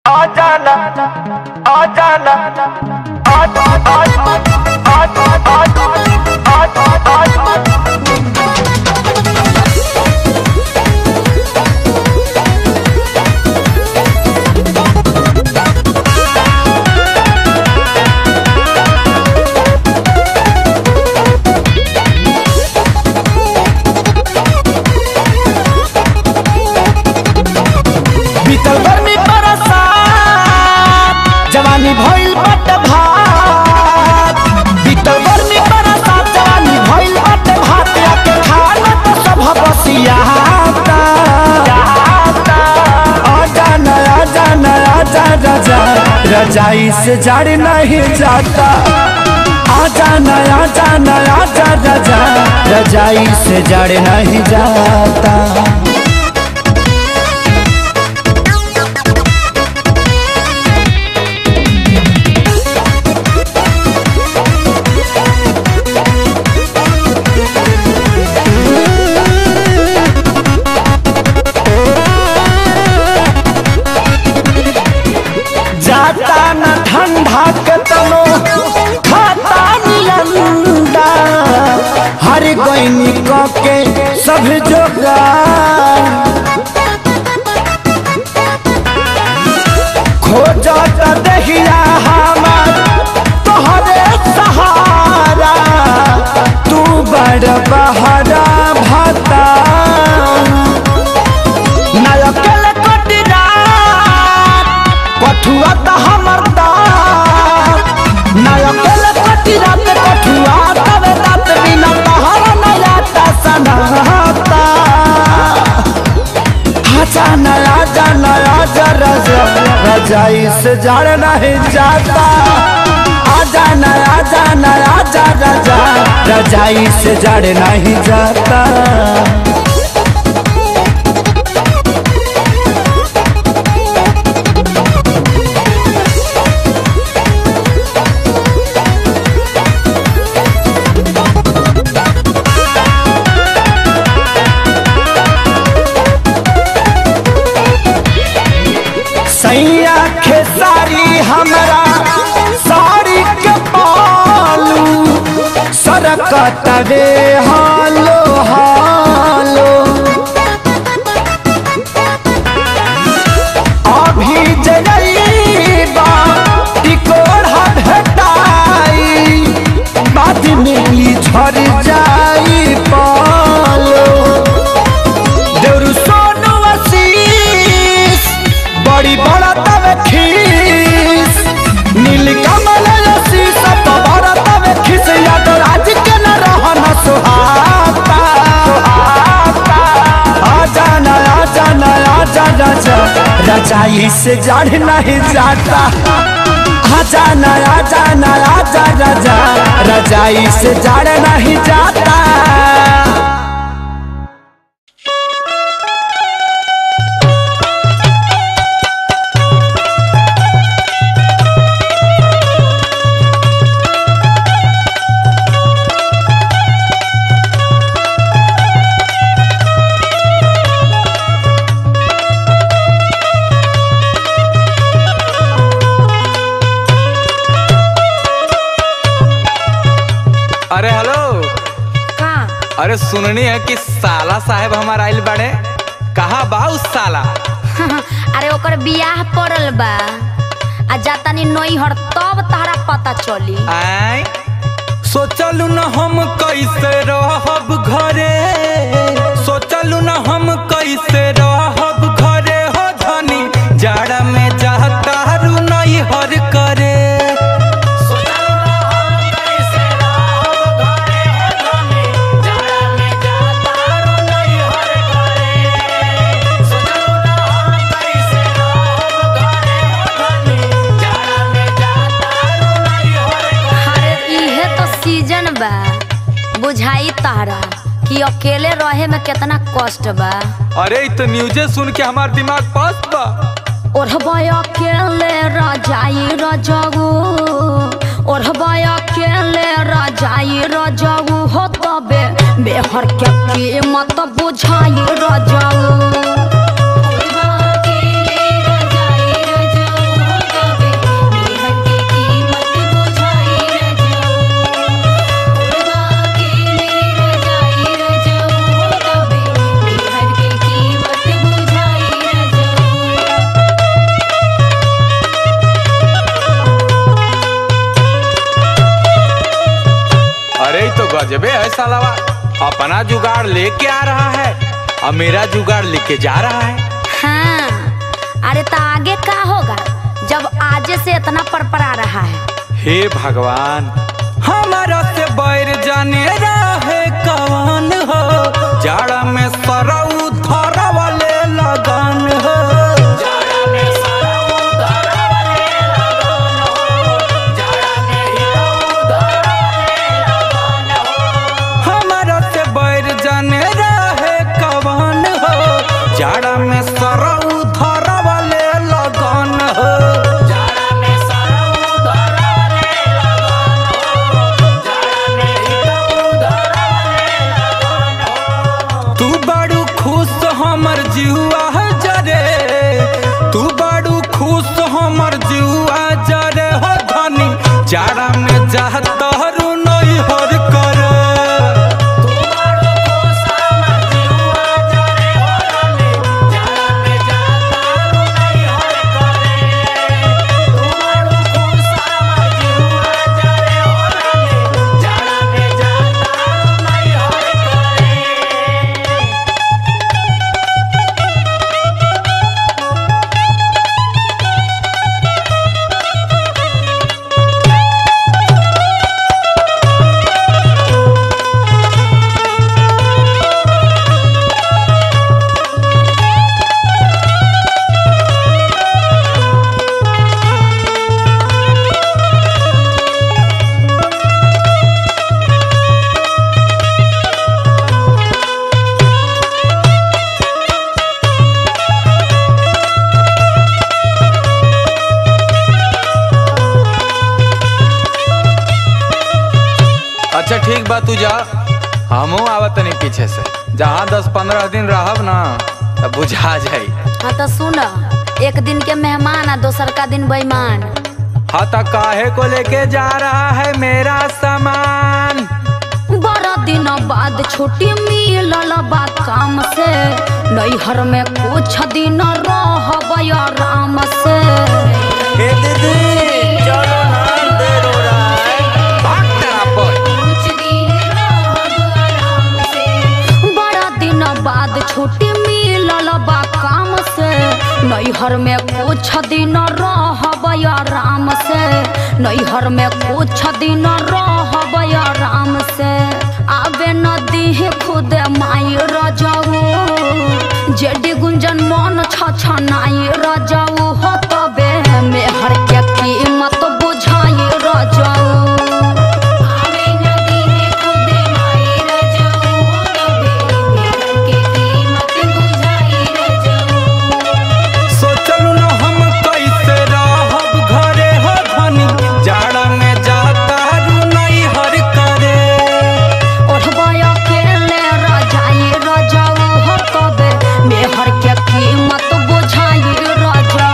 आ जाना आ जाना आ आ आ आ आ आ आ आ बीतल गर्मी बरसात जवानी भइल बट भात बीतल गर्मी बरसात जवानी भइल बट भात आके खाना तो सब बसियाता आजा नया जा नया जा रजा रजाई से जड़ नहीं जाता आजा नया जा नया जा रजा रजाई से जड़ नहीं जाता जाता न ठंडा के तनो खाता निलंदा हर गईनी क के सब जोगा खोजत दहिया हमार तोहरे सहारा तू बड़ बहरा भाता नायकल कटिरात कठुआ त हमर दात नायकल कटिरात कठुआ तबे दात बिना तहर नया ता सनाता आजा नया जा नया जा रजा रजाई से जड़ नहीं जाता आजा नया जा नया जा रजा रजाई से जड़ नहीं जाता सैया खेसारी हमरा साड़ी के पालू सरकत रे हालो हालो अभी जइबा टिकोड़ा भेटाई बाद में ई झड़ जाई पालो देउरू सोनू आशीष बड़ी बड़ा तवे खीस नील कमल आशीष सब बड़ा तवे खीस याद राज के न रहन सुहाता आजा ना आजा ना आजा राजा रजाई से जड़ नहीं जाता आजा ना आजा ना आजा राजा रजाई से जड़ नहीं जाता अरे हेलो का अरे सुननी है कि साला साहेब हमार आइल बाड़े कहाँ बा उस साला अरे ओकर बियाह पड़ल बा आ जातानी नई हर तब तारा पता चली आय सोचलू न हम कैसे रहब घरे सोचलू न हम कैसे रहब घरे हो धनी जाड़ा में जातारू नहीं हर करे अरे इहे तो सीजन बा बुझाई तारा कि अकेले रहे में कितना कष्ट बा अरे इ तो न्यूजे सुन के हमार दिमाग पास बा ओढ़बा अकेले रजाई रजगू ओढ़बा अकेले रजाई रजगू हो तबे बेहर के कीमत बुझाई रजगू ओढ़बा अकेले रजाई रजगू गजबे है सालावा अपना जुगाड़ लेके आ रहा है और मेरा जुगाड़ लेके जा रहा है हाँ अरे तो आगे का होगा जब आजे से इतना परपरा रहा है हे भगवान हमारा से बैर जाने रहे कवन हो जाड़ा में सरऊ धर वाले लगन हो हमारा से बैर जाने रहे कवन हो जाड़ा में सरऊ धर वाले लगन हो तू बड़ू खुश हमर जीवा जरे तू बड़ू खुश हमर जीवा जरे हो धनी जाड़ा में जात हरू नहीं हर करे अच्छा ठीक बा तू जा हमहू आवत नहीं पीछे से जहाँ दस पंद्रह दिन रहब ना तब बुझा जाई हाँ तो सुन एक दिन के मेहमान आ दोसर का दिन बेईमान हाँ तो काहे को लेके जा रहा है मेरा सामान बड़ा दिन बाद छुट्टी मिलल बा काम से नैहर में कुछ दिन रहब आराम से भाग तेरा पर। बड़ा दिन बाद छुट्टी मिलल बा काम से नैहर में कुछ दिन रहब आराम से नैहर में कुछ दिन रहब आराम से आबे नदी खुद माई रजाऊ जेडी गुंजन मन छछनाई रजाऊ हो तबे मेहर के कीमत बुझाई रजाऊ आवे नदी खुद माई रजाऊ तबे मेहर के कीमत बुझाई रजाऊ सोचलू न हम कैसे रहब घरे हो धनी जाड़ा में जाता रू नहीं हर करे ओढ़बय अकेले रजाई रजाऊ हो तबे मेहर के कीमत बुझाई रजाऊ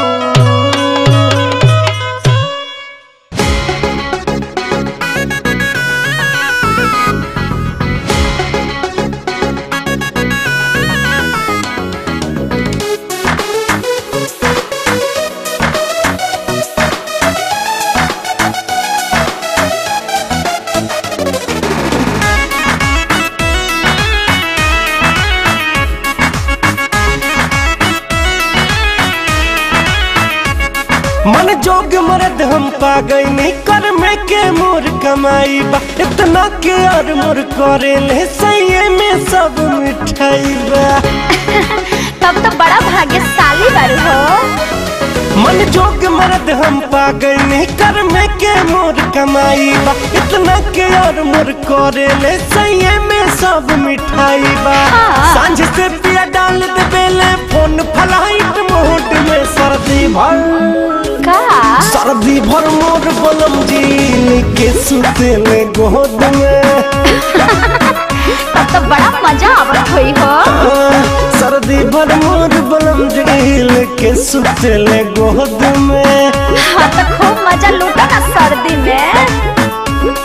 मन जोग मरद हम पा गई कर में के मोर कमाई बा इतना के और मोर करे ले सही में सब मिठाई बा तब तो बड़ा भाग्यशाली बारू हो मन जोग मरद हम पा गई कर में के मोर कमाई बा इतना के और मोर करे ले सही में सब मिठाई बा हाँ। सांझ से पिया डाल दे बेले फोन फलाइट मोड में सर्दी भर का सर्दी भर मोर बलम जी के सुतेले गोद में तब तो बड़ा मजा आवत हुई हो आ, सर्दी भर मोर बलम जी के सुतेले गोद में हाँ तो खूब मजा लूटा ना सर्दी में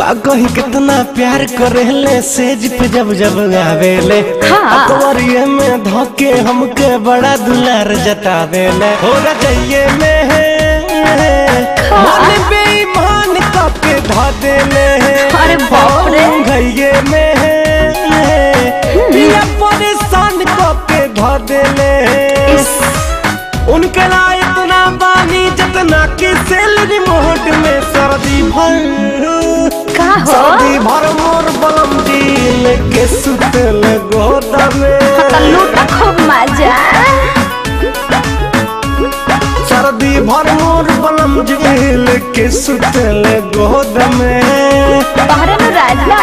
का कही कितना प्यार करेले सेज पे जब जब आवेले हाँ। अकबरिये में धोके हमके बड़ा दुलार जतावेले हो रजइये में है मन बेईमान कपे धा देले अरे बाप रे। घइये में है पिया परेशान कपे धा देले उनके लाए इतना पानी जितना कि सैलरी मोहट में सर्दी भर का हो सर्दी भर मोर बलम दिल के सुतल गोदा में तो लूटा खूब मजा सर्दी भर मोर बलम दिल के सुतल गोदा में तोहरे नु राजा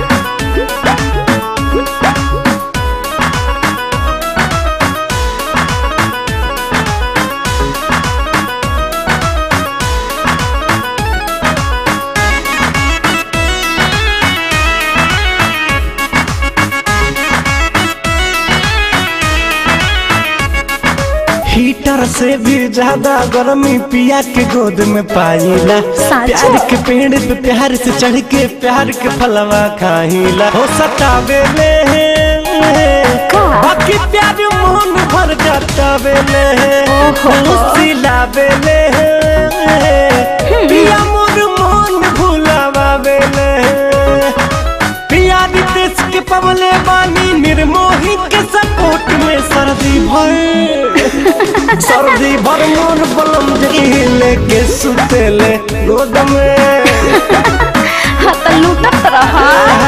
हीटर से भी ज्यादा गर्मी पिया के गोद में पाईला साचो? प्यार के पेड़ पे प्यार से चढ़ के प्यार के फलवा खाईला हो सतावे ले का? बाकी प्यार मोहन भर जातावे ले ओहो। सिलावे ले पिया मोर मोहन भुलावे ले पिया रितेश के पवले बानी निर्मोही के सपोर्ट में सर्दी भर सर्दी भर मोर बलम जहिले के सुतेले गोद में हाँ तो लूटत रहा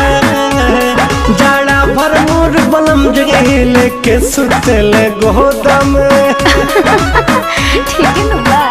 जाड़ा भर मोर बलम जहिले के सुतेले गोद में ठीक है नु बा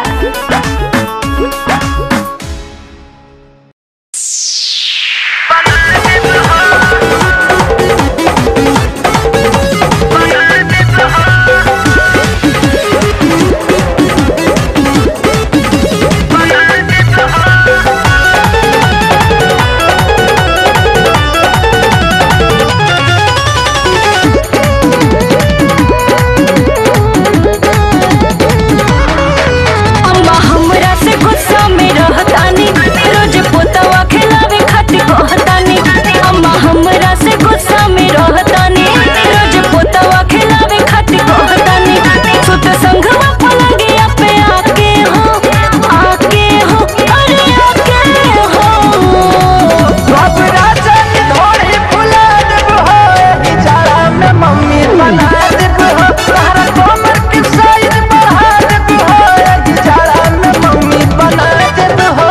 अम्मा हमरा से गुस्सा में रहतानी रोज पोतवा खिलावे खातिर कहतानी अम्मा हमरा से गुस्सा में रहतानी रोज पोतवा खिलावे खातिर कहतानी सुत संघवा पलंगिया पे आके हो आके हो अरे आके हो मम्मी बना देब हो तोहरा कोमर के साइज बढ़ा देब हो जाड़ा में मम्मी बना देब हो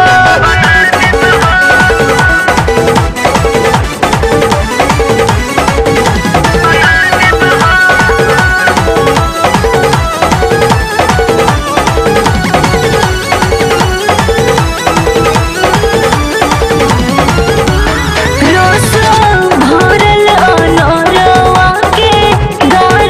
रोसो भरल अनरवा के गार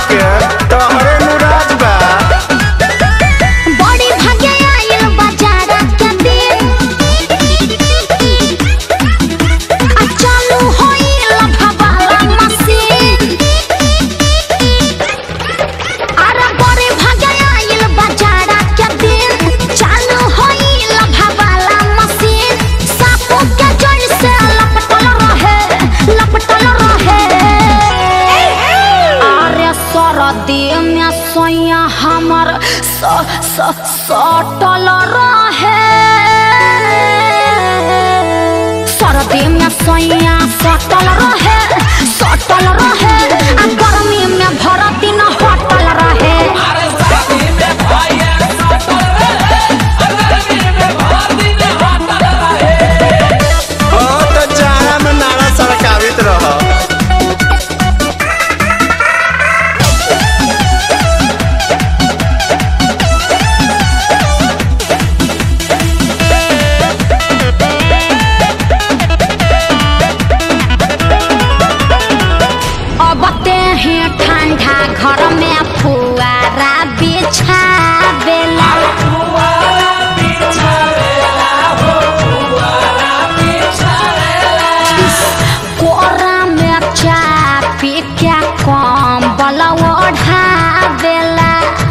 के तोहरे मुराद बा बड़ी भागे आइल बाजार के दिन आ चालू होइल भवाला मशीन अरे बड़ी भागे आइल बाजार के दिन चालू होइल भवाला मशीन सापो के जड़ से लपटल रहे लपटल रहे अरे सरदी में सोया हमर स स सटल रहे सरदी में सोया सटल रहे सटल रहे आ गर्मी में भर दिन हटल रहे हाँ तो जाड़ा में नारा सड़कावित रह अब ते ही ठंडा घर में फुआरा बिछावेला कोरा में चा पी के कम्बल ओढ़ावेला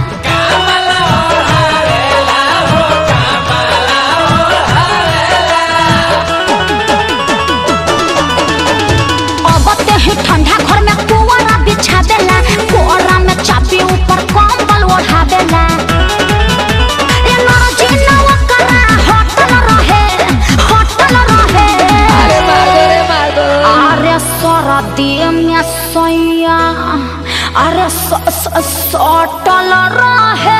अब ते ही ठंडा घर में कोरा बिछा देला कोरा में चापी ऊपर कंबल ओढ़ा देला ए नरजी नवा करा होटल रहे होटल रहे अरे मागो रे मागो अरे सरदी में सैया अरे स स सटल रहे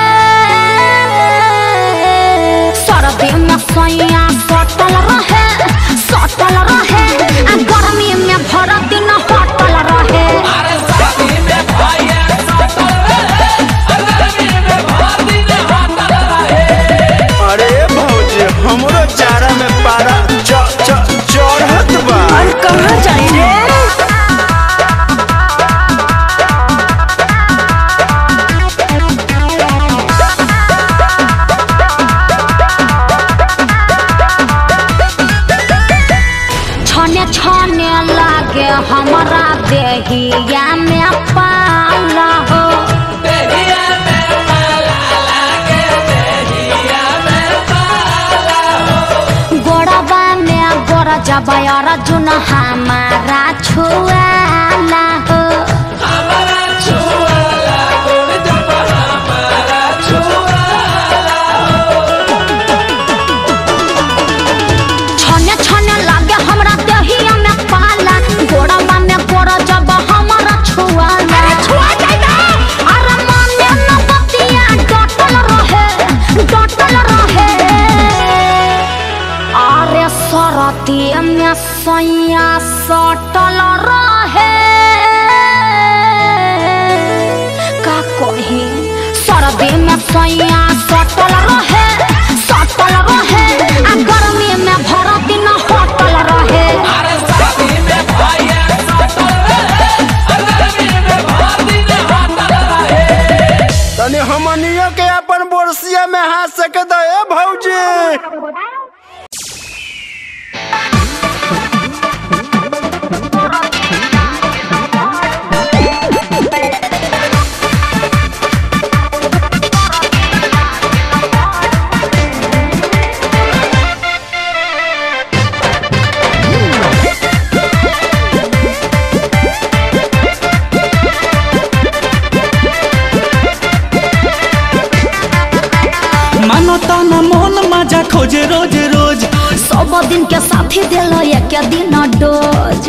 सरदी में सैया सटल रहे सटल रहे आ गर्मी में भर दिन हटल रहे अरे भौजी हमरो जाड़ा में पारा च च चढ़त बा कहाँ जाई रे छने छने लागे हमारा देहिया में पाला हो गोड़वा में गोड़ जबयर जुन हमारा छुआला हो छने छने लागे हमरा देहिया में पाला गोड़वा में गोड़ जब हमारा छुआला छुआ जाइबा अरे माने न बतिया डटल रहे डटल रहे अरे सरती में सैया सटल रहे का कही सरदी में सैया सटल रहे सटल रहे आ गर्मी में भर दिन हटल रहे तनी हमनियो के अपन बोरसिया में हाथ सके दे ए भौजी मानो ताना मोहन मजा खोजे रोज रोज सब दिन के साथी दिल एक दिन डोज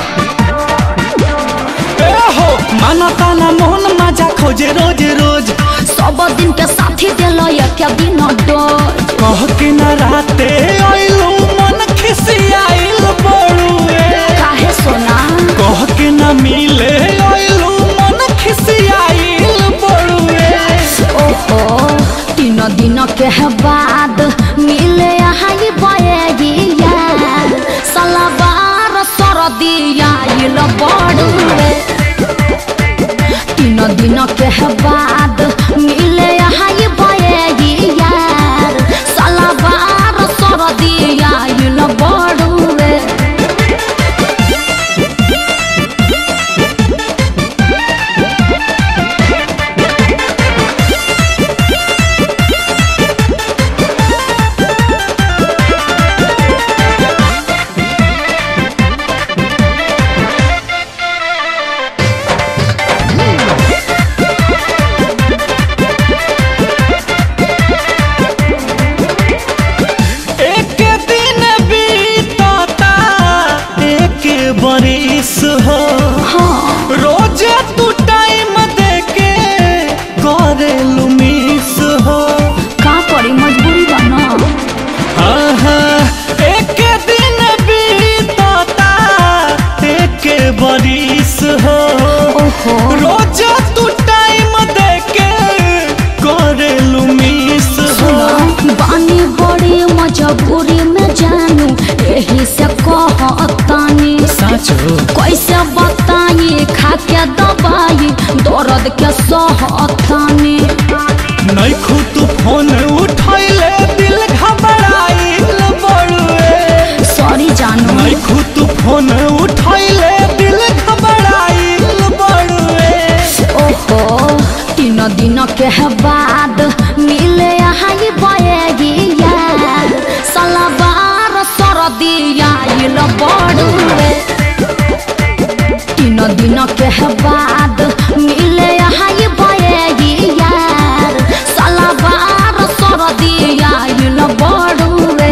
ए हो मानो ताना मोहन मजा खोजे रोज रोज सब दिन के साथी दिल एक दिन डोज कह के न राते आइलू मन खिसियाइल बड़ुए काहे सोना कह के न मिले आइलू मन खिसियाइल बड़ुए ओहो तीन दिन के बाद मिले आई बयगिया सलवार सरदिया इल बड़ुए तीन दिन के बाद मिले यहाँ ये बये यार साला बार सर दिया इल बड़ुए एक दिन बीतता एक बरिस हो रोज तू टाइम देके करेलू मिस हो का करी मजबूरी बना आहा, एक दिन बीतता एक बरिस हो ओहो रोज तू टाइम देके करेलू मिस हो बानी बड़ी मजबूरी में जानू यही से कहतानी साचो कैसे बताई खा के दवाई दर्द के सहतानी नहीं खुद फोन उठैले दिल घबराइल बड़ुए सॉरी जानू नहीं खुद फोन उठैले दिल घबराइल बड़ुए ओहो तीन दिन के बाद मिले यहाँ ये बयगी यार सलवार सरदिया इल बड़ुए तीन दिन के बाद मिले यहाँ ये बयगी यार सलवार सरदिया इल बड़ुए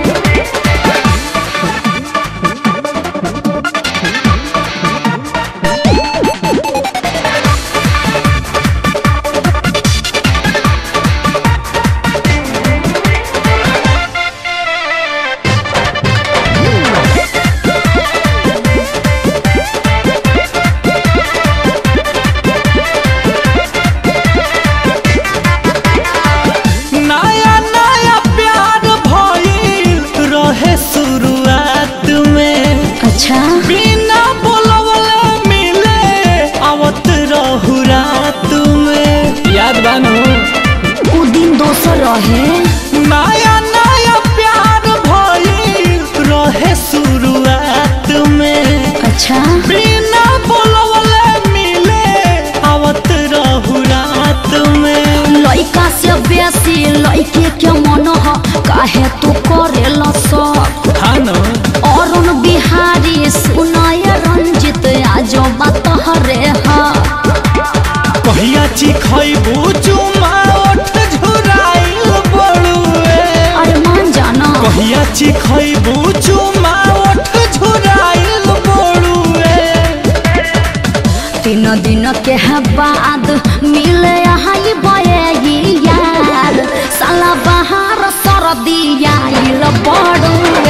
नया नया प्यार भइल रहे शुरुआत में अच्छा बिना बोलवले मिले आवत रहू रात में याद बानो उ दिन दोसर रहे नया नया प्यार भइल रहे शुरुआत में अच्छा बिना बोलवले मिले आवत रहू रात में लइका से बेसी लइके के मन ह काहे तू करेल सब हानो अरुण बिहारी सुनय रंजित आज बात हरे ह कहिया चिखैबू चुमा ओठ झुराइल बड़ुए अरे मान जाना कहिया चिखैबू चुमा ओठ झुराइल बड़ुए तीन दिन के बाद मिले यहाँ ये बयगी यार साला बाहर सरदिया इल बड़ुए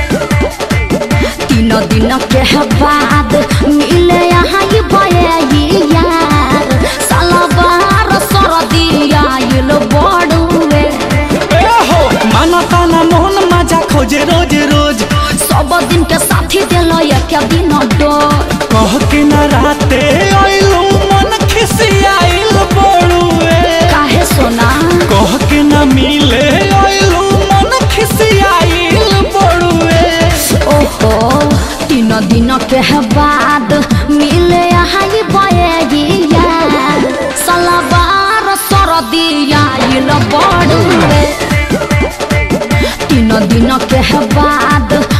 तीन दिन के बाद मिले यहाँ ये बयगी यार साला बाहर सरदिया इल बड़ुए ए हो माना ताना मोहन मजा खोजे रोज रोज सब दिन के साथी दिल एक दिन डोर कह के न राते आइलू मन खिसियाइल बड़ुए काहे सोना कह के न मिले आइलू मन खिसियाइल बड़ुए ओहो तीन दिन के बाद मिले यहाँ ये बयगी यार सलवार सरदिया इल बड़ुए तीन दिन के बाद